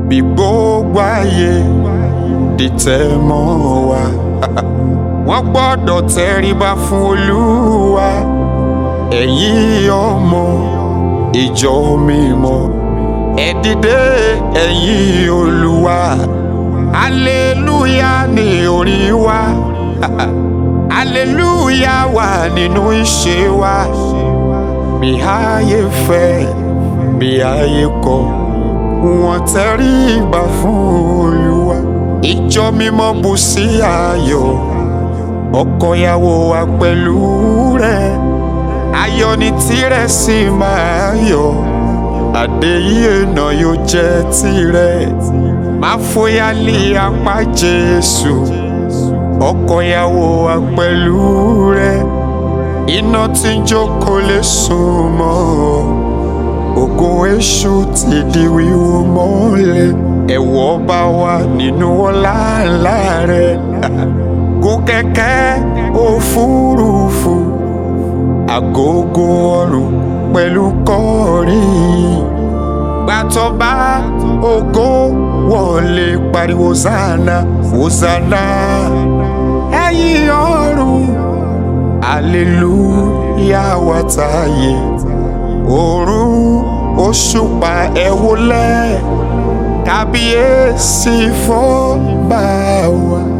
bí gbogbo ayé dìtẹ̀ mọ́ wa wọ́n gbọ́dọ̀ tẹríba fún olúwa ẹ̀yin ọmọ ìjọ mímọ́ ẹ dìde ẹ̀yin olúwa aleluya ni orin wa aleluya wà nínú ìṣe wa bí ayé fẹ́ bí ayé kọ̀ wọ́n tẹríba fún olúwa ìjọ mímọ́ bú sí ayọ̀ ọkọ ìyàwó wa pẹ̀lú rẹ̀ ayọ̀ ni tirẹ̀ sì máa yọ̀ àdéyé náà yóò jẹ́ tirẹ̀ má fòyà lé apá Jésù ọkọ ìyàwó wa pẹ̀lú rẹ̀ iná tí ń jókòó lè sùn mọ́ ògùn èṣù ti di wíwó mọ́lẹ̀ ẹ̀wọ̀ bá wà nínú ọlá ńlá rẹ̀ gùn kẹ̀kẹ́ òfurufú àgógó ọrùn pẹ̀lú kọrin gbàtọ́ba ògo wọlé pariwo zana hosanna ẹ̀yin ọ̀run aleluya wà táyé òrùn òṣùpá ẹ wólẹ̀ kábíyèsí fọ́ba wa.